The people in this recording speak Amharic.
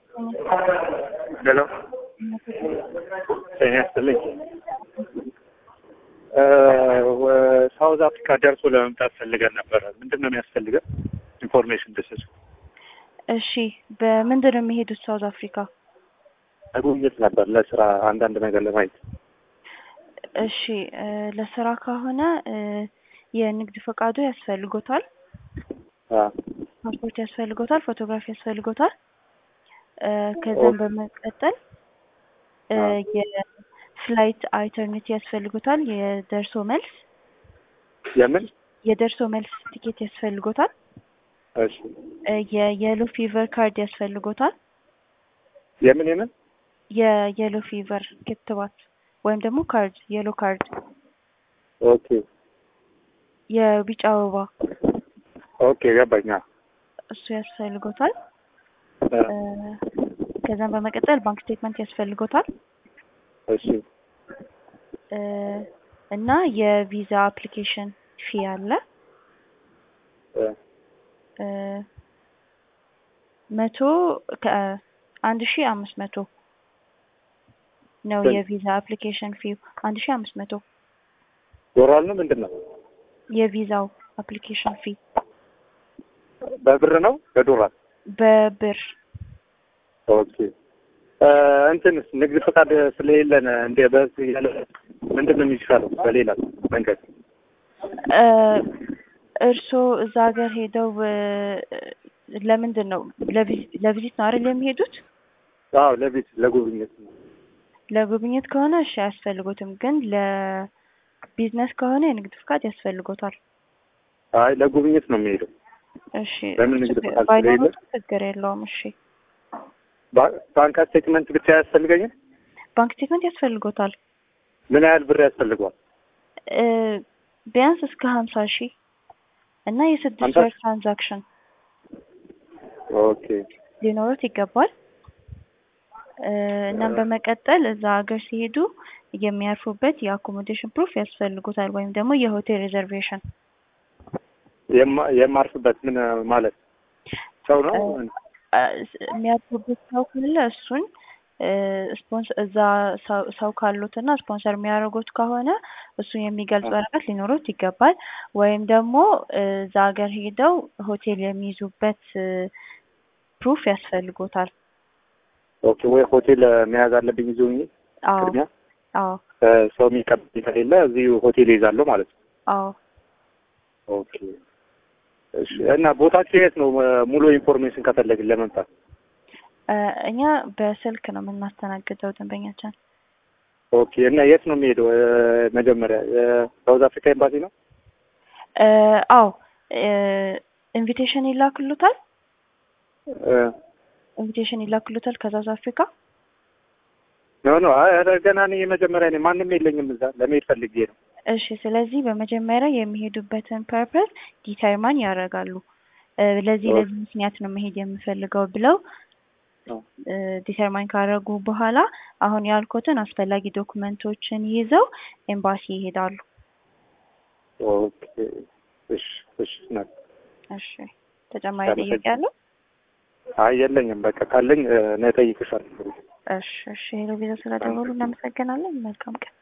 ሄሎ ጤና ይስጥልኝ። ሳውዝ አፍሪካ ደርሶ ለመምጣት ፈልገን ነበረ። ምንድን ነው የሚያስፈልገን? ኢንፎርሜሽን ብስስ እሺ፣ በምንድን ነው የሚሄዱት ሳውዝ አፍሪካ? ለጉብኝት ነበር፣ ለስራ አንዳንድ ነገር ለማየት። እሺ፣ ለስራ ከሆነ የንግድ ፈቃዱ ያስፈልጎታል፣ ፓስፖርት ያስፈልጎታል፣ ፎቶግራፊ ያስፈልጎታል። ከዛም በመቀጠል የፍላይት አይተርኒቲ ያስፈልጎታል። የደርሶ መልስ የምን የደርሶ መልስ ቲኬት ያስፈልጎታል። እሺ የየሎ ፊቨር ካርድ ያስፈልጎታል። የምን የምን የየሎ ፊቨር ክትባት ወይም ደግሞ ካርድ የሎ ካርድ፣ ኦኬ የቢጫ አበባ ኦኬ ገባኛ። እሱ ያስፈልጎታል። ከዛም በመቀጠል ባንክ ስቴትመንት ያስፈልጎታል እሺ እና የቪዛ አፕሊኬሽን ፊ አለ መቶ አንድ ሺ አምስት መቶ ነው የቪዛ አፕሊኬሽን ፊ አንድ ሺ አምስት መቶ ዶላር ነው ምንድን ነው? የቪዛው አፕሊኬሽን ፊ በብር ነው በዶላር? በብር ኦኬ እንትንስ ንግድ ፈቃድ ስለሌለን እንደ በዚህ ያለ ምንድን ነው የሚሻለው? በሌላ መንገድ እርስዎ እዛ ሀገር ሄደው ለምንድን ነው ለቪዚት ነው አይደል የሚሄዱት? አዎ ለቪት ለጉብኝት ነው። ለጉብኝት ከሆነ እሺ አያስፈልጎትም፣ ግን ለቢዝነስ ከሆነ የንግድ ፍቃድ ያስፈልጎታል። አይ ለጉብኝት ነው የሚሄደው። እሺ ለምን ንግድ ፈቃድ ባይኖሩት ስለሌለ? ችግር የለውም። እሺ ባንክ ስቴትመንት ብቻ ያስፈልገኛል? ባንክ ስቴትመንት ያስፈልጎታል። ምን ያህል ብር ያስፈልገዋል? እ ቢያንስ እስከ ሀምሳ ሺህ እና የስድስት ሀምሳ ወር ትራንዛክሽን ኦኬ ሊኖሩት ይገባል። እ እናም በመቀጠል እዛ ሀገር ሲሄዱ የሚያርፉበት የአኮሞዴሽን ፕሩፍ ያስፈልጉታል ወይም ደግሞ የሆቴል ሪዘርቬሽን የማ- የማርፍበት ምን ማለት ሰው ነው? እ የሚያርፉበት ሰው ካለ እሱን ስፖንሰር እዛ ሰው- ሰው ካሉት እና ስፖንሰር የሚያደርጉት ከሆነ እሱን የሚገልጽ ወረቀት ሊኖሩት ይገባል። ወይም ደግሞ እዛ ሀገር ሄደው ሆቴል የሚይዙበት ፕሩፍ ያስፈልጎታል። ኦኬ ወይ ሆቴል መያዝ አለብኝ ይዞ አዎ ቅድሚያ አዎ ሰው የሚቀበል ከሌለ እዚሁ ሆቴል ይዛለሁ ማለት ነው። አዎ ኦኬ እሺ። እና ቦታችሁ የት ነው? ሙሉ ኢንፎርሜሽን ከፈለግን ለመምጣት እ እኛ በስልክ ነው የምናስተናግደው ደንበኛችን። ኦኬ። እና የት ነው የሚሄደው? እ መጀመሪያ የሳውዝ አፍሪካ ኤምባሲ ነው? እ አዎ ኢንቪቴሽን ይላክሉታል እ ኢንቪቴሽን ይላክሉታል ከሳውዝ አፍሪካ። ኖ ኖ፣ አይ ኧረ ገና እኔ የመጀመሪያ ነኝ። ማንም የለኝም እዛ ለመሄድ ፈልጌ ነው። እሺ ስለዚህ በመጀመሪያ የሚሄዱበትን ፐርፐስ ዲተርማን ያደርጋሉ። እ ለዚህ ለዚህ ምክንያት ነው መሄድ የምፈልገው ብለው ዲተርማይን ካደረጉ በኋላ አሁን ያልኩትን አስፈላጊ ዶክመንቶችን ይዘው ኤምባሲ ይሄዳሉ። ኦኬ እሺ እሺ። ና እሺ ተጨማሪ ጥያቄ አለው? አይ የለኝም። በቃ ካለኝ እ እኔ እጠይቅሻለሁ። እሺ እሺ ሄሎ ቪዛ ስለደወሉ እናመሰግናለን። መልካም ቀን።